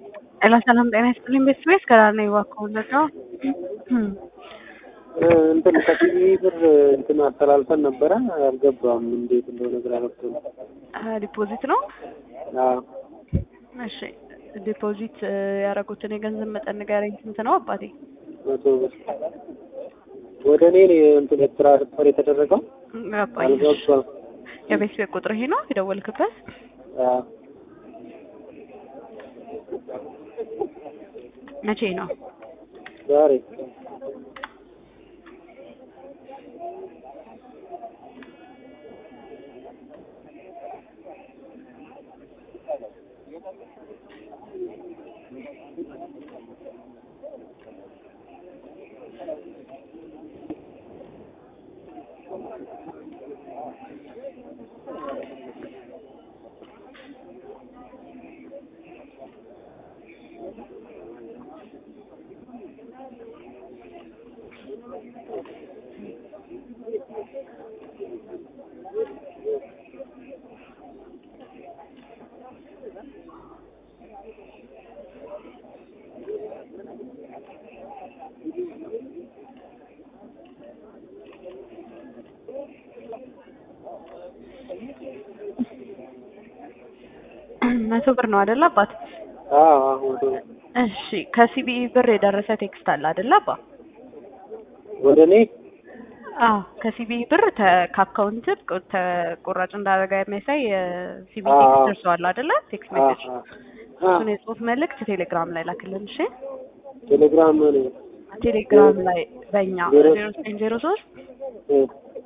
ጤና ሰላም ጤና ይስጥልኝ ቤተሰቤት ከዳር ነው የዋከሁለት ነው። እንትን ከቲቪ ብር እንትን አስተላልፈን ነበረ አልገባም። እንዴት እንደሆነ ግራ ገብቶኝ። ዲፖዚት ነው። አዎ እሺ ዲፖዚት ያደረጉትን የገንዘብ መጠን ንገረኝ። ስንት ነው አባቴ? መቶ ብር ወደ እኔ ነው እንትን ትራንስፈር የተደረገው ገባኝ። አልገባም። የቤት ቤት ቁጥር ይሄ ነው የደወልክበት? አዎ መቼ ነው? ዛሬ መቶ ብር ነው አይደለ አባት? አዎ አዎ መቶ ብር እሺ ከሲቢኢ ብር የደረሰ ቴክስት አለ አይደለ አባ? ወደ እኔ አዎ ከሲቢኢ ብር ተ- ከአካውንት ተቆራጭ እንዳደረገ የሚያሳይ የሲቢኢ አዎ። ቴክስት ደርሰዋል አይደለ? ቴክስት አዎ ሜሴጅ አዎ እሱን የጽሁፍ መልእክት ቴሌግራም ላይ ላክልን። እሺ ቴሌግራም ነው ቴሌግራም ላይ በእኛ ዜሮ ዜሮ ዘጠኝ ዜሮ ሶስት እ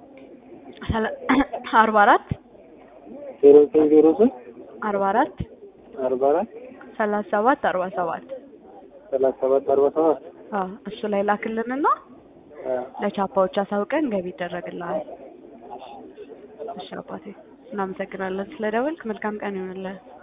አርባ አራት ዜሮ ዘጠኝ ዜሮ ሶስት አርባ አራት አርባ አራት ሰላሳ ሰባት አርባ ሰባት ሰላሳ ሰባት አርባ ሰባት አዎ እሱ ላይ ላክልንና አዎ ለቻፓዎች አሳውቀን ገቢ ይደረግልሃል። እሺ አባቴ እናመሰግናለን ስለደወልክ። መልካም ቀን ይሆንልህ።